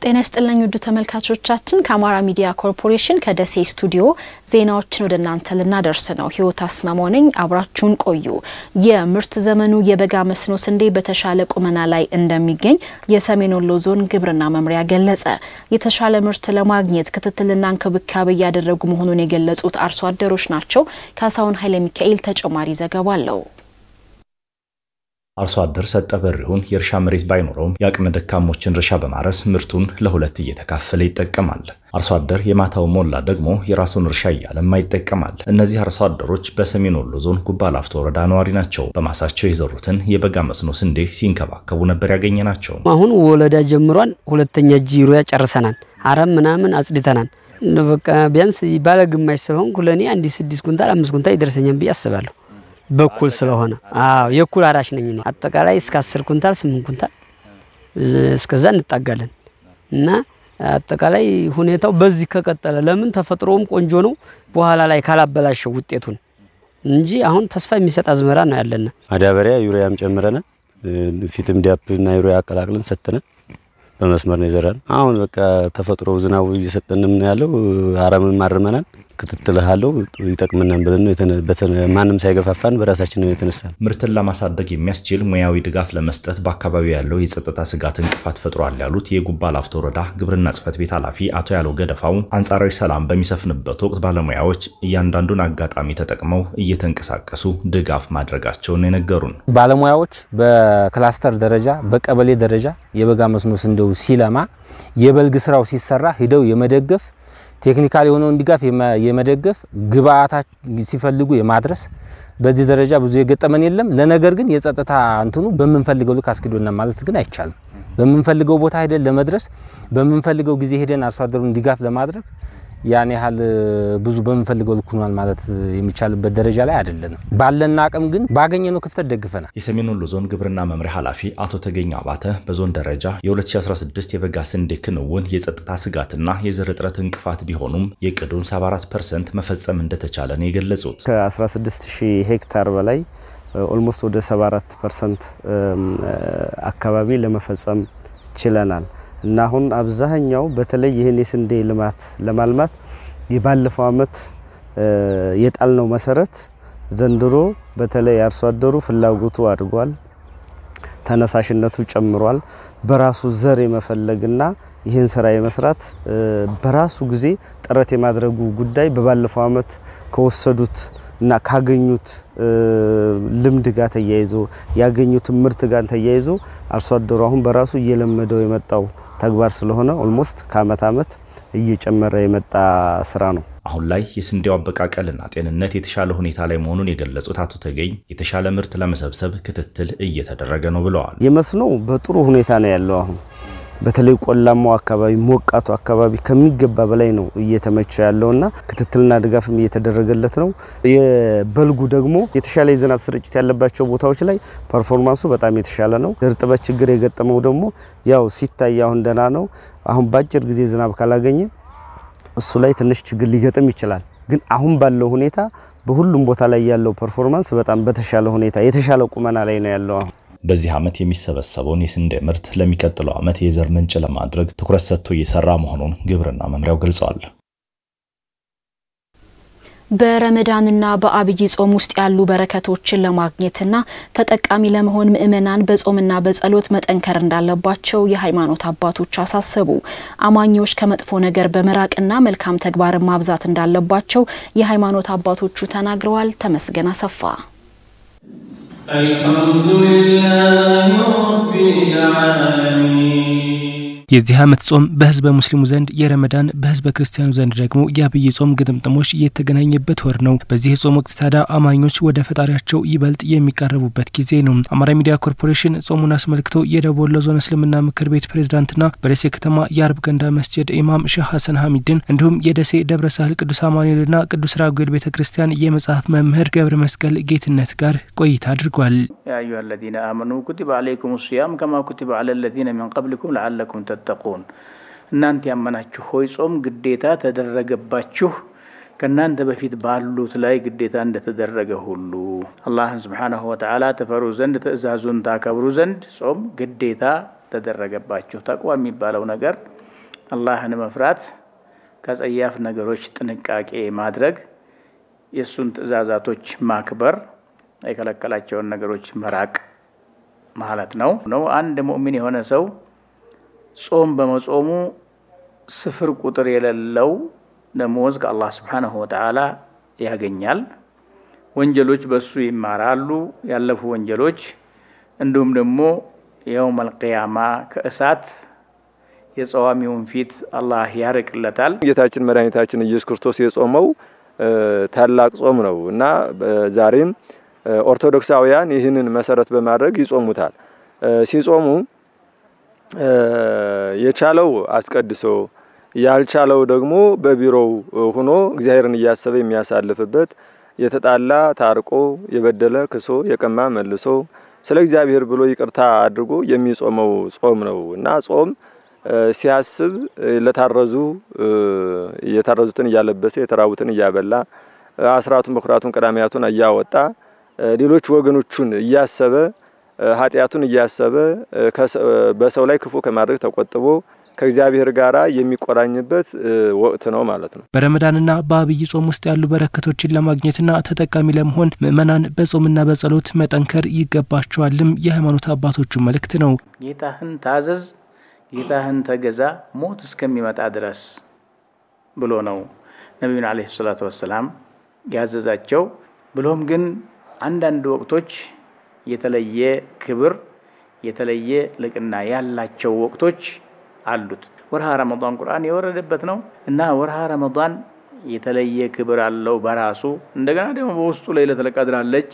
ጤና ይስጥልኝ ውድ ተመልካቾቻችን፣ ከአማራ ሚዲያ ኮርፖሬሽን ከደሴ ስቱዲዮ ዜናዎችን ወደ እናንተ ልናደርስ ነው። ህይወት አስማማው ነኝ። አብራችሁን ቆዩ። የምርት ዘመኑ የበጋ መስኖ ስንዴ በተሻለ ቁመና ላይ እንደሚገኝ የሰሜን ወሎ ዞን ግብርና መምሪያ ገለጸ። የተሻለ ምርት ለማግኘት ክትትልና እንክብካቤ እያደረጉ መሆኑን የገለጹት አርሶ አደሮች ናቸው። ካሳሁን ኃይለ ሚካኤል ተጨማሪ ዘገባ አለው። አርሶ አደር ሰጠ በሪሁን የእርሻ መሬት ባይኖረውም የአቅመ ደካሞችን እርሻ በማረስ ምርቱን ለሁለት እየተካፈለ ይጠቀማል። አርሶ አደር የማታው ሞላ ደግሞ የራሱን እርሻ እያለማ ይጠቀማል። እነዚህ አርሶ አደሮች በሰሜን ወሎ ዞን ጉባ ላፍቶ ወረዳ ነዋሪ ናቸው። በማሳቸው የዘሩትን የበጋ መስኖ ስንዴ ሲንከባከቡ ነበር ያገኘ ናቸው። አሁን ወለዳ ጀምሯን ሁለተኛ ጂሮያ ጨርሰናል። አረም ምናምን አጽድተናል። በቃ ቢያንስ ባለ ግማሽ ስለሆንኩ ለእኔ አንድ ስድስት ኩንታል አምስት ኩንታል ይደርሰኛል ብዬ አስባለሁ በኩል ስለሆነ አዎ የኩል አራሽ ነኝ እኔ። አጠቃላይ እስከ አስር ኩንታል ስምንት ኩንታል እስከዛ እንጣጋለን እና አጠቃላይ ሁኔታው በዚህ ከቀጠለ ለምን ተፈጥሮውም ቆንጆ ነው፣ በኋላ ላይ ካላበላሸው ውጤቱን እንጂ አሁን ተስፋ የሚሰጥ አዝመራ ነው ያለና ማዳበሪያ ዩሪያም ጨምረነ ፊትም ዲያፕ እና ዩሪያ አቀላቅለን ሰጥነ በመስመር ነው የዘራን። አሁን በቃ ተፈጥሮ ዝናቡ እየሰጠንም ነው ያለው። አረምም አርመናል ክትትል አለው ይጠቅምናል ብለን ነው ማንም ሳይገፋፋን በራሳችን ነው የተነሳን። ምርትን ለማሳደግ የሚያስችል ሙያዊ ድጋፍ ለመስጠት በአካባቢው ያለው የጸጥታ ስጋት እንቅፋት ፈጥሯል ያሉት የጉባ ላፍቶ ወረዳ ግብርና ጽሕፈት ቤት ኃላፊ አቶ ያለው ገደፋው አንጻራዊ ሰላም በሚሰፍንበት ወቅት ባለሙያዎች እያንዳንዱን አጋጣሚ ተጠቅመው እየተንቀሳቀሱ ድጋፍ ማድረጋቸውን የነገሩን ባለሙያዎች በክላስተር ደረጃ በቀበሌ ደረጃ የበጋ መስኖ ስንዴው ሲለማ የበልግ ስራው ሲሰራ ሂደው የመደገፍ ቴክኒካል የሆነውን ድጋፍ የመደገፍ ግብአታ ሲፈልጉ የማድረስ በዚህ ደረጃ ብዙ የገጠመን የለም። ለነገር ግን የጸጥታ እንትኑ በምንፈልገው ልክ አስኪዶና ማለት ግን አይቻልም። በምንፈልገው ቦታ ሄደን ለመድረስ በምንፈልገው ጊዜ ሄደን አርሶ አደሩን ድጋፍ ለማድረግ ያን ያህል ብዙ በምንፈልገው ልክ ሆኗል ማለት የሚቻልበት ደረጃ ላይ አይደለንም። ባለን አቅም ግን ባገኘነው ክፍተት ደግፈናል። የሰሜን ወሎ ዞን ግብርና መምሪያ ኃላፊ አቶ ተገኝ አባተ በዞን ደረጃ የ2016 የበጋ ስንዴ ክንውን የጸጥታ ስጋትና የዘር እጥረት እንቅፋት ቢሆኑም የቅዱን 74 ፐርሰንት መፈጸም እንደተቻለ ነው የገለጹት። ከ16 ሺህ ሄክታር በላይ ኦልሞስት ወደ 74 ፐርሰንት አካባቢ ለመፈጸም ችለናል። እና አሁን አብዛኛው በተለይ ይህን የስንዴ ልማት ለማልማት የባለፈው አመት የጣልነው መሰረት ዘንድሮ በተለይ አርሶ አደሩ ፍላጎቱ አድጓል፣ ተነሳሽነቱ ጨምሯል። በራሱ ዘር የመፈለግና ይህን ስራ የመስራት በራሱ ጊዜ ጥረት የማድረጉ ጉዳይ በባለፈው አመት ከወሰዱት እና ካገኙት ልምድ ጋር ተያይዞ ያገኙት ምርት ጋር ተያይዞ አርሶ አደሩ አሁን በራሱ እየለመደው የመጣው ተግባር ስለሆነ ኦልሞስት ከአመት አመት እየጨመረ የመጣ ስራ ነው። አሁን ላይ የስንዴው አበቃቀልና ጤንነት የተሻለ ሁኔታ ላይ መሆኑን የገለጹት አቶ ተገኝ የተሻለ ምርት ለመሰብሰብ ክትትል እየተደረገ ነው ብለዋል። የመስኖ በጥሩ ሁኔታ ነው ያለው አሁን በተለይ ቆላማው አካባቢ ሞቃቱ አካባቢ ከሚገባ በላይ ነው እየተመቸ ያለውና ክትትልና ድጋፍም እየተደረገለት ነው። የበልጉ ደግሞ የተሻለ የዝናብ ስርጭት ያለባቸው ቦታዎች ላይ ፐርፎርማንሱ በጣም የተሻለ ነው። እርጥበት ችግር የገጠመው ደግሞ ያው ሲታይ አሁን ደህና ነው። አሁን በአጭር ጊዜ ዝናብ ካላገኘ እሱ ላይ ትንሽ ችግር ሊገጥም ይችላል። ግን አሁን ባለው ሁኔታ በሁሉም ቦታ ላይ ያለው ፐርፎርማንስ በጣም በተሻለ ሁኔታ የተሻለ ቁመና ላይ ነው ያለው አሁን በዚህ ዓመት የሚሰበሰበውን የስንዴ ምርት ለሚቀጥለው ዓመት የዘር ምንጭ ለማድረግ ትኩረት ሰጥቶ እየሰራ መሆኑን ግብርና መምሪያው ገልጸዋል። በረመዳንና በአብይ ጾም ውስጥ ያሉ በረከቶችን ለማግኘትና ተጠቃሚ ለመሆን ምዕመናን በጾምና በጸሎት መጠንከር እንዳለባቸው የሃይማኖት አባቶች አሳሰቡ። አማኞች ከመጥፎ ነገር በመራቅና መልካም ተግባርን ማብዛት እንዳለባቸው የሃይማኖት አባቶቹ ተናግረዋል። ተመስገን አሰፋ አልሐምዱሊላህ ረቢል ዓለሚን የዚህ ዓመት ጾም በህዝበ ሙስሊሙ ዘንድ የረመዳን በህዝበ ክርስቲያኑ ዘንድ ደግሞ የአብይ ጾም ግጥምጥሞች የተገናኘበት ወር ነው። በዚህ የጾም ወቅት ታዲያ አማኞች ወደ ፈጣሪያቸው ይበልጥ የሚቃረቡበት ጊዜ ነው። አማራ ሚዲያ ኮርፖሬሽን ጾሙን አስመልክቶ የደቡብ ወሎ ዞን እስልምና ምክር ቤት ፕሬዝዳንትና በደሴ ከተማ የአርብ ገንዳ መስጅድ ኢማም ሼህ ሀሰን ሀሚድን እንዲሁም የደሴ ደብረ ሳህል ቅዱስ አማኑኤልና ቅዱስ ራጉኤል ቤተ ክርስቲያን የመጽሐፍ መምህር ገብረ መስቀል ጌትነት ጋር ቆይታ አድርጓል። ያ አዩሃ አለዚነ አመኑ ኩቲበ አለይኩም ሲያም ከማ ኩቲበ አለ ለዚነ ሚን ቀብሊኩም ለዓለኩም ተተቁን እናንተ ያመናችሁ ሆይ ጾም ግዴታ ተደረገባችሁ ከእናንተ በፊት ባሉት ላይ ግዴታ እንደተደረገ ሁሉ አላህን ስብሓናሁ ወተዓላ ተፈሩ ዘንድ ትእዛዙን ታከብሩ ዘንድ ጾም ግዴታ ተደረገባችሁ። ተቅዋ የሚባለው ነገር አላህን መፍራት፣ ከጸያፍ ነገሮች ጥንቃቄ ማድረግ፣ የእሱን ትዕዛዛቶች ማክበር፣ የከለከላቸውን ነገሮች መራቅ ማለት ነው ነው አንድ ሙእሚን የሆነ ሰው ጾም በመጾሙ ስፍር ቁጥር የሌለው ደሞዝ ከአላህ ስብሓነሁ ወተዓላ ያገኛል። ወንጀሎች በሱ ይማራሉ፣ ያለፉ ወንጀሎች እንዲሁም ደግሞ የውመል ቂያማ ከእሳት የጸዋሚውን ፊት አላህ ያርቅለታል። ጌታችን መድኃኒታችን ኢየሱስ ክርስቶስ የጾመው ታላቅ ጾም ነው እና ዛሬም ኦርቶዶክሳውያን ይህንን መሰረት በማድረግ ይጾሙታል። ሲጾሙ የቻለው አስቀድሶ ያልቻለው ደግሞ በቢሮው ሆኖ እግዚአብሔርን እያሰበ የሚያሳልፍበት የተጣላ ታርቆ የበደለ ክሶ የቀማ መልሶ ስለ እግዚአብሔር ብሎ ይቅርታ አድርጎ የሚጾመው ጾም ነው እና ጾም ሲያስብ ለታረዙ የታረዙትን እያለበሰ የተራቡትን እያበላ አስራቱን በኩራቱን ቀዳሚያቱን እያወጣ ሌሎች ወገኖቹን እያሰበ ኃጢአቱን እያሰበ በሰው ላይ ክፉ ከማድረግ ተቆጥቦ ከእግዚአብሔር ጋር የሚቆራኝበት ወቅት ነው ማለት ነው። በረመዳንና በአብይ ጾም ውስጥ ያሉ በረከቶችን ለማግኘትና ተጠቃሚ ለመሆን ምዕመናን በጾምና በጸሎት መጠንከር ይገባቸዋልም የሃይማኖት አባቶቹ መልእክት ነው። ጌታህን ታዘዝ፣ ጌታህን ተገዛ ሞት እስከሚመጣ ድረስ ብሎ ነው ነቢዩን ዓለይሂ ሰላቱ ወሰላም ያዘዛቸው። ብሎም ግን አንዳንድ ወቅቶች የተለየ ክብር የተለየ ልቅና ያላቸው ወቅቶች አሉት። ወርሃ ረመዳን ቁርአን የወረደበት ነው እና ወርሃ ረመዳን የተለየ ክብር አለው በራሱ እንደገና ደግሞ በውስጡ ለይለቱል ቀድር አለች።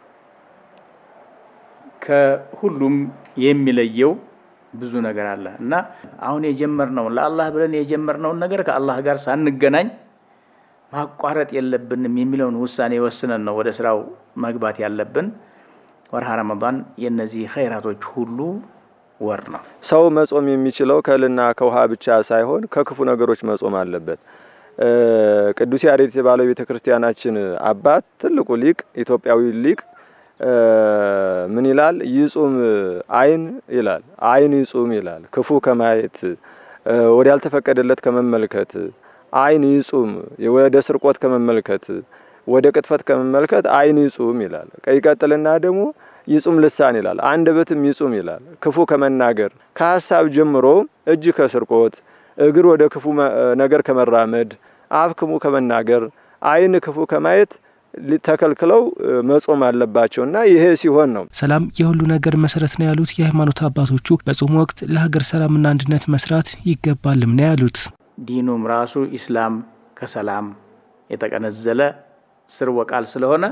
ከሁሉም የሚለየው ብዙ ነገር አለ እና አሁን የጀመርነውን ለአላህ ብለን የጀመርነውን ነገር ከአላህ ጋር ሳንገናኝ ማቋረጥ የለብንም የሚለውን ውሳኔ ወስነን ነው ወደ ስራው መግባት ያለብን። ወርሃ ረመዳን የእነዚህ ኸይራቶች ሁሉ ወር ነው። ሰው መጾም የሚችለው ከእህልና ከውሃ ብቻ ሳይሆን ከክፉ ነገሮች መጾም አለበት። ቅዱስ ያሬድ የተባለው ቤተ ክርስቲያናችን አባት ትልቁ ሊቅ ኢትዮጵያዊ ሊቅ ምን ይላል? ይጹም አይን ይላል። አይን ይጹም ይላል። ክፉ ከማየት ወደ ያልተፈቀደለት ከመመልከት አይን ይጹም፣ ወደ ስርቆት ከመመልከት ወደ ቅጥፈት ከመመልከት አይን ይጹም ይላል። ይቀጥልና ደግሞ ይጹም ልሳን ይላል። አንደበትም ይጹም ይላል። ክፉ ከመናገር ከሀሳብ ጀምሮ እጅ ከስርቆት፣ እግር ወደ ክፉ ነገር ከመራመድ፣ አፍ ክፉ ከመናገር፣ አይን ክፉ ከማየት ተከልክለው መጾም አለባቸው እና ይሄ ሲሆን ነው ሰላም የሁሉ ነገር መሰረት ነው ያሉት የሃይማኖት አባቶቹ በጾም ወቅት ለሀገር ሰላምና አንድነት መስራት ይገባልም ነው ያሉት። ዲኑም ራሱ ኢስላም ከሰላም የተቀነዘለ ስርወ ቃል ስለሆነ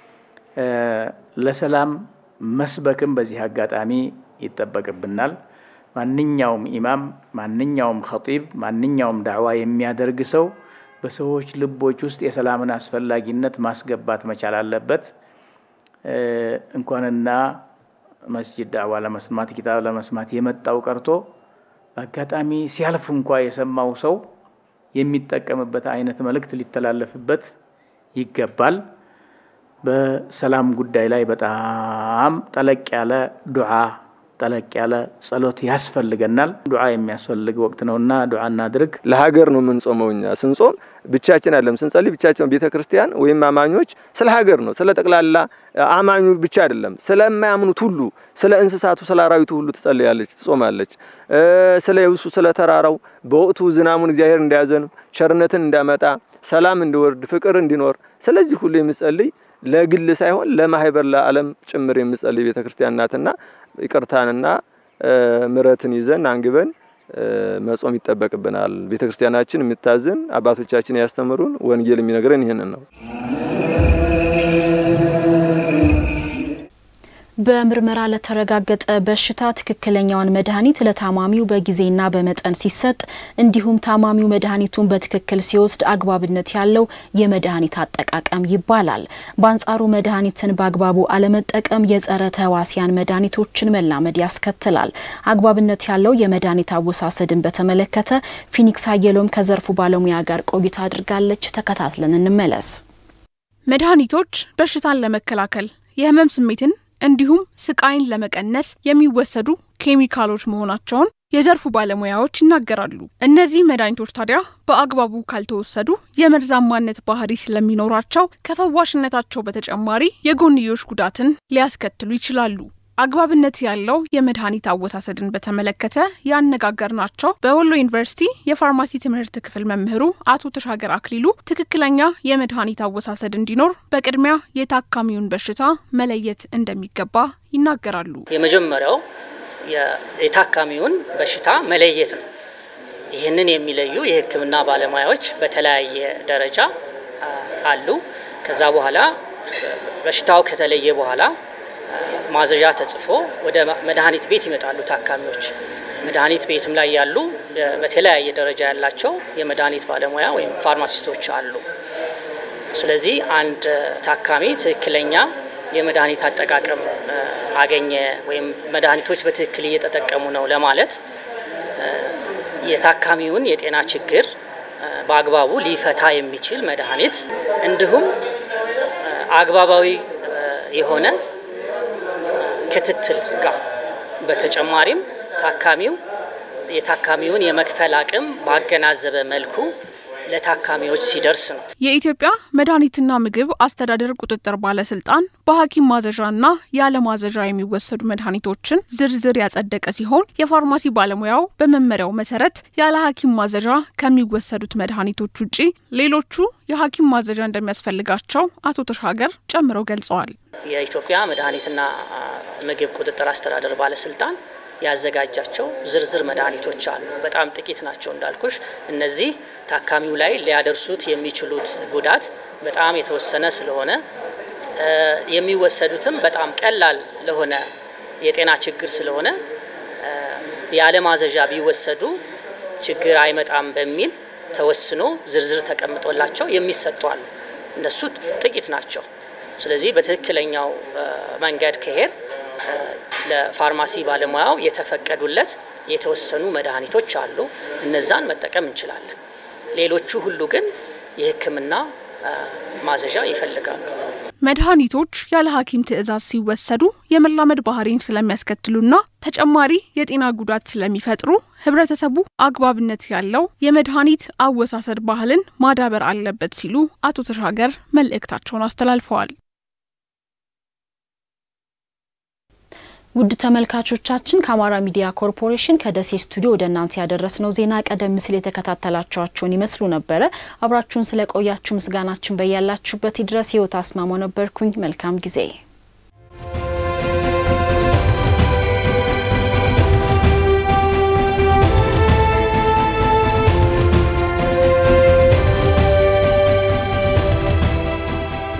ለሰላም መስበክም በዚህ አጋጣሚ ይጠበቅብናል። ማንኛውም ኢማም፣ ማንኛውም ኸጢብ፣ ማንኛውም ዳዕዋ የሚያደርግ ሰው በሰዎች ልቦች ውስጥ የሰላምን አስፈላጊነት ማስገባት መቻል አለበት። እንኳንና መስጂድ ዳዕዋ ለመስማት ኪታብ ለመስማት የመጣው ቀርቶ በአጋጣሚ ሲያልፍ እንኳ የሰማው ሰው የሚጠቀምበት አይነት መልእክት ሊተላለፍበት ይገባል። በሰላም ጉዳይ ላይ በጣም ጠለቅ ያለ ዱዓ ጠለቅ ያለ ጸሎት ያስፈልገናል። ዱዓ የሚያስፈልግ ወቅት ነውና ዱዓ እናድርግ። ለሀገር ነው የምንጾመው። እኛ ስንጾም ብቻችን አይደለም፣ ስንጸልይ ብቻችን ቤተ ክርስቲያን ወይም አማኞች ስለ ሀገር ነው፣ ስለ ጠቅላላ አማኙ ብቻ አይደለም፣ ስለማያምኑት ሁሉ፣ ስለ እንስሳቱ፣ ስለ አራዊቱ ሁሉ ትጸልያለች፣ ትጾማለች። ስለ የብሱ፣ ስለ ተራራው በወቅቱ ዝናሙን እግዚአብሔር እንዲያዘን፣ ቸርነትን እንዲያመጣ፣ ሰላም እንዲወርድ፣ ፍቅር እንዲኖር፣ ስለዚህ ሁሉ የምጸልይ ለግል ሳይሆን ለማህበር ለዓለም ጭምር የምጸልይ ቤተ ክርስቲያን ናትና ይቅርታንና ምረትን ይዘን አንግበን መጾም ይጠበቅብናል። ቤተ ክርስቲያናችን የምታዝን አባቶቻችን ያስተምሩን ወንጌል የሚነግረን ይህንን ነው። በምርመራ ለተረጋገጠ በሽታ ትክክለኛውን መድኃኒት ለታማሚው በጊዜና በመጠን ሲሰጥ እንዲሁም ታማሚው መድኃኒቱን በትክክል ሲወስድ አግባብነት ያለው የመድኃኒት አጠቃቀም ይባላል። በአንጻሩ መድኃኒትን በአግባቡ አለመጠቀም የጸረ ተህዋሲያን መድኃኒቶችን መላመድ ያስከትላል። አግባብነት ያለው የመድኃኒት አወሳሰድን በተመለከተ ፊኒክስ አየሎም ከዘርፉ ባለሙያ ጋር ቆይታ አድርጋለች። ተከታትለን እንመለስ። መድኃኒቶች በሽታን ለመከላከል የህመም ስሜትን እንዲሁም ስቃይን ለመቀነስ የሚወሰዱ ኬሚካሎች መሆናቸውን የዘርፉ ባለሙያዎች ይናገራሉ። እነዚህ መድኃኒቶች ታዲያ በአግባቡ ካልተወሰዱ የመርዛማነት ባህሪ ስለሚኖራቸው ከፈዋሽነታቸው በተጨማሪ የጎንዮሽ ጉዳትን ሊያስከትሉ ይችላሉ። አግባብነት ያለው የመድኃኒት አወሳሰድን በተመለከተ ያነጋገርናቸው በወሎ ዩኒቨርሲቲ የፋርማሲ ትምህርት ክፍል መምህሩ አቶ ተሻገር አክሊሉ ትክክለኛ የመድኃኒት አወሳሰድ እንዲኖር በቅድሚያ የታካሚውን በሽታ መለየት እንደሚገባ ይናገራሉ። የመጀመሪያው የታካሚውን በሽታ መለየት ነው። ይህንን የሚለዩ የሕክምና ባለሙያዎች በተለያየ ደረጃ አሉ። ከዛ በኋላ በሽታው ከተለየ በኋላ ማዘዣ ተጽፎ ወደ መድኃኒት ቤት ይመጣሉ ታካሚዎች። መድኃኒት ቤትም ላይ ያሉ በተለያየ ደረጃ ያላቸው የመድኃኒት ባለሙያ ወይም ፋርማሲስቶች አሉ። ስለዚህ አንድ ታካሚ ትክክለኛ የመድኃኒት አጠቃቀም አገኘ ወይም መድኃኒቶች በትክክል እየተጠቀሙ ነው ለማለት የታካሚውን የጤና ችግር በአግባቡ ሊፈታ የሚችል መድኃኒት እንዲሁም አግባባዊ የሆነ ክትትል ጋር በተጨማሪም ታካሚው የታካሚውን የመክፈል አቅም ባገናዘበ መልኩ ለታካሚዎች ሲደርስ ነው። የኢትዮጵያ መድኃኒትና ምግብ አስተዳደር ቁጥጥር ባለስልጣን በሐኪም ማዘዣና ያለ ማዘዣ የሚወሰዱ መድኃኒቶችን ዝርዝር ያጸደቀ ሲሆን የፋርማሲ ባለሙያው በመመሪያው መሰረት ያለ ሐኪም ማዘዣ ከሚወሰዱት መድኃኒቶች ውጪ ሌሎቹ የሐኪም ማዘዣ እንደሚያስፈልጋቸው አቶ ተሻገር ጨምረው ገልጸዋል። የኢትዮጵያ መድኃኒትና ምግብ ቁጥጥር አስተዳደር ባለስልጣን ያዘጋጃቸው ዝርዝር መድኃኒቶች አሉ። በጣም ጥቂት ናቸው እንዳልኩሽ። እነዚህ ታካሚው ላይ ሊያደርሱት የሚችሉት ጉዳት በጣም የተወሰነ ስለሆነ የሚወሰዱትም በጣም ቀላል ለሆነ የጤና ችግር ስለሆነ ያለ ማዘዣ ቢወሰዱ ችግር አይመጣም በሚል ተወስኖ ዝርዝር ተቀምጦላቸው የሚሰጡ አሉ። እነሱ ጥቂት ናቸው። ስለዚህ በትክክለኛው መንገድ ከሄድ ለፋርማሲ ባለሙያው የተፈቀዱለት የተወሰኑ መድኃኒቶች አሉ። እነዛን መጠቀም እንችላለን። ሌሎቹ ሁሉ ግን የሕክምና ማዘዣ ይፈልጋሉ። መድኃኒቶች ያለ ሐኪም ትዕዛዝ ሲወሰዱ የመላመድ ባህሪን ስለሚያስከትሉና ተጨማሪ የጤና ጉዳት ስለሚፈጥሩ ህብረተሰቡ አግባብነት ያለው የመድኃኒት አወሳሰድ ባህልን ማዳበር አለበት ሲሉ አቶ ተሻገር መልእክታቸውን አስተላልፈዋል። ውድ ተመልካቾቻችን ከአማራ ሚዲያ ኮርፖሬሽን ከደሴ ስቱዲዮ ወደ እናንተ ያደረስነው ዜና ቀደም ሲል የተከታተላችኋቸውን ይመስሉ ነበረ። አብራችሁን ስለቆያችሁ ምስጋናችን በያላችሁበት ይድረስ። ህይወት አስማማው ነበርኩኝ። መልካም ጊዜ